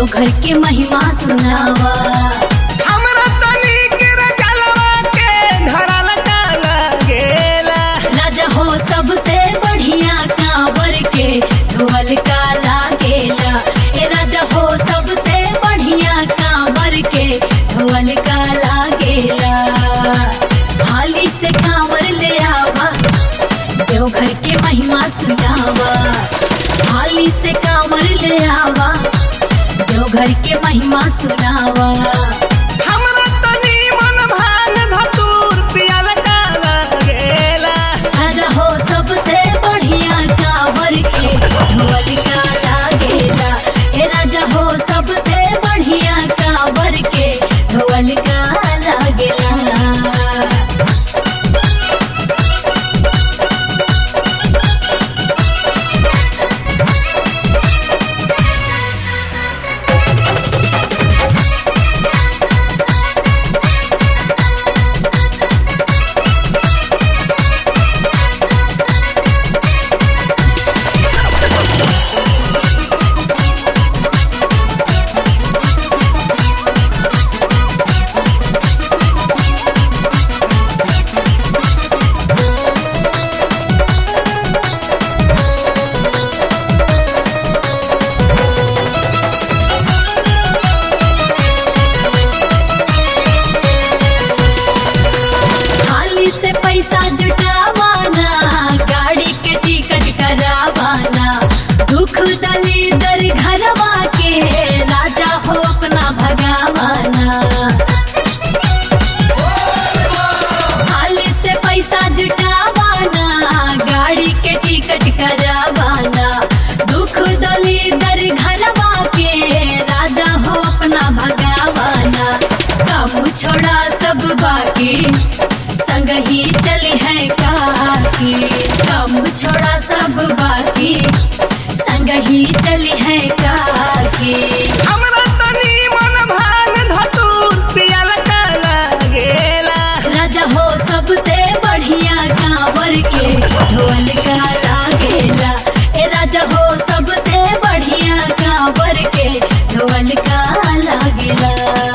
देवघर के महिमा सुनावा हमरा तनी के रजलवा के धरल का लगेला राजा हो सबसे बढ़िया कांवर के धोवल का लागेला ए राजा हो सबसे बढ़िया कांवर के धोवल का लागेला हाली से कांवर ले आवा देवघर के महिमा सुनावा हाली से कांवर ले आवा देवघर के महिमा सुनावा हमरा तनी मन भांग धतूर पियल का लगेला राजा हो सबसे बढ़िया कांवर के धोवल का लागेला हे राजा हो सबसे बढ़िया कांवर के धोवल का लागेला थाली से पैसा जुटावाना गाड़ी के टिकट करावाना दुख दली दर घरवा के राजा हो अपना भगावाना थाली से पैसा जुटावाना गाड़ी के टिकट करावाना दुख दली दर घरवा के राजा हो अपना भगावाना काम छोड़ा सब बाकी संग ही चली है काकी काम छोड़ा सब बाकी संग ही चली है काकी हमरा तनी मन भांग धतूर पियल का लगेला राजा हो सबसे बढ़िया कांवर के ढोल का लागेला ए राजा हो सबसे बढ़िया कांवर के ढोल का लागेला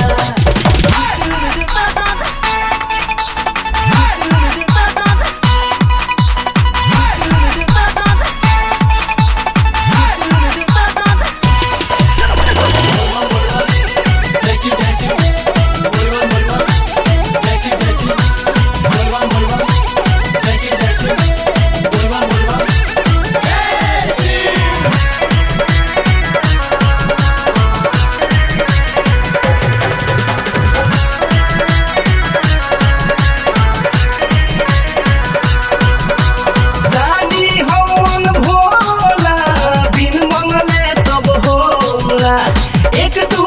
जैसी जैसी बोलवा बोलवा जैसी जैसी बोलवा बोलवा जैसी जैसी बोलवा बोलवा जैसी दानी हवन भोला बिन मंगले सब होला एक दो